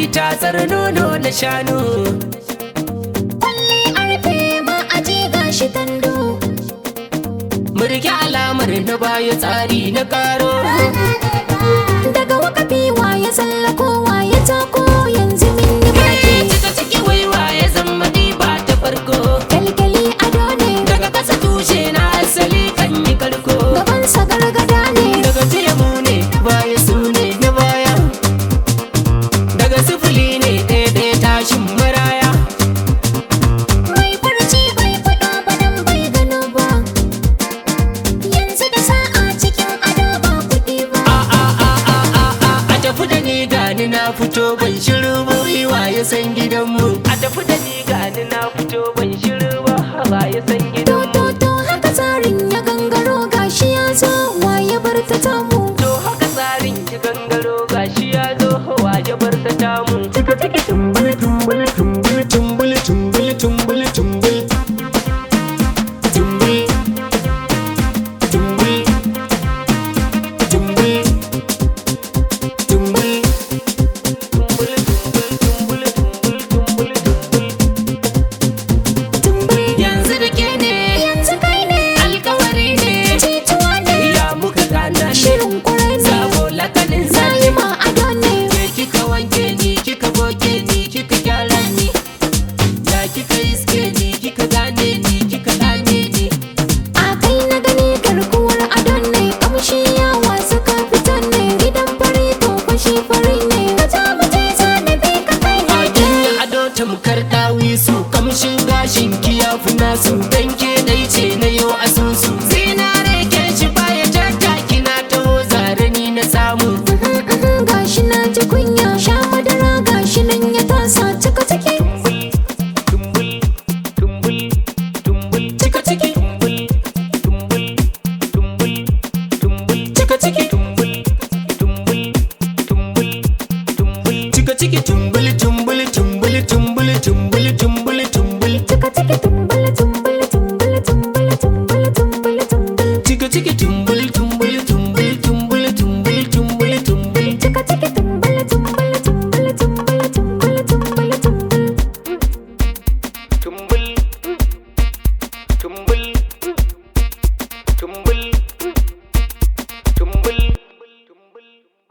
tatsar nono na shanu Kwalle a rufe ma aje gashi tando murki alamar na baya tsari na karo Daga wakafi ya tsallako ya tako yanzu min yi baki cika ciki waiwa ya zama ba ta farko Kyalkyali ado ne daga kasa tushe na asali kan yi karko gabansa gargada ne daga temu ne baya su ne na baya daga sifili ne ɗaya tashin maraya Mai farci bai faɗa ba dan bai gano ba Yanzu da sa'a cikin ado ba kuɗi ba a a a a a a a tafi da ni gani na fito ban shiru ba wa ya san gidanmu a tafi da ni gani na fito ban shiru ba wa ya san To gidanmu to to haka tsarin ya gangaro gashi ya zo waye bar ta tamu